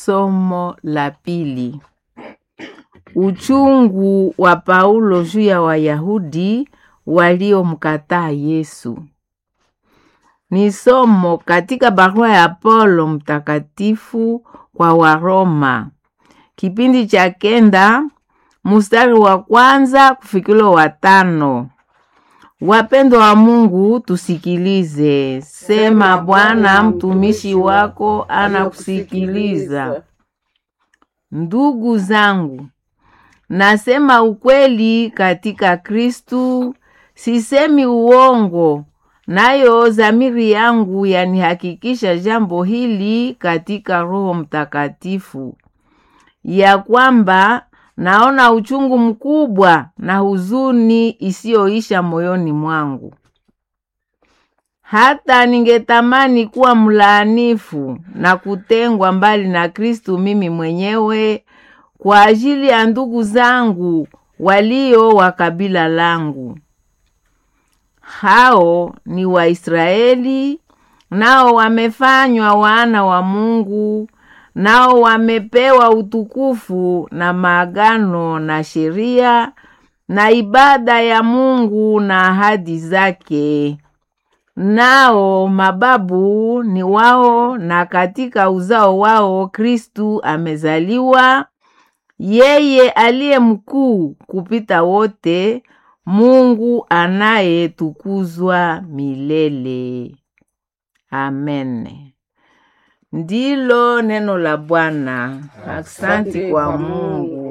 Somo la pili. Uchungu wa Paulo juu ya Wayahudi waliomkataa Yesu. Ni somo katika barua ya Paulo mtakatifu kwa Waroma, kipindi cha kenda mstari wa kwanza kufikilo wa tano. Wapendwa wa Mungu, tusikilize. Sema Bwana, mtumishi wako anakusikiliza. Ndugu zangu, nasema ukweli katika Kristu, sisemi uongo, nayo dhamiri yangu yanihakikisha jambo hili katika Roho Mtakatifu, ya kwamba naona uchungu mkubwa na huzuni isiyoisha moyoni mwangu. Hata ningetamani kuwa mlaanifu na kutengwa mbali na Kristu mimi mwenyewe kwa ajili ya ndugu zangu walio wa kabila langu. Hao ni Waisraeli, nao wamefanywa wana wa Mungu, nao wamepewa utukufu na maagano na sheria na ibada ya Mungu na ahadi zake. Nao mababu ni wao, na katika uzao wao Kristu amezaliwa, yeye aliye mkuu kupita wote, Mungu anayetukuzwa milele. Amen. Ndilo neno la Bwana. Asante kwa Mungu.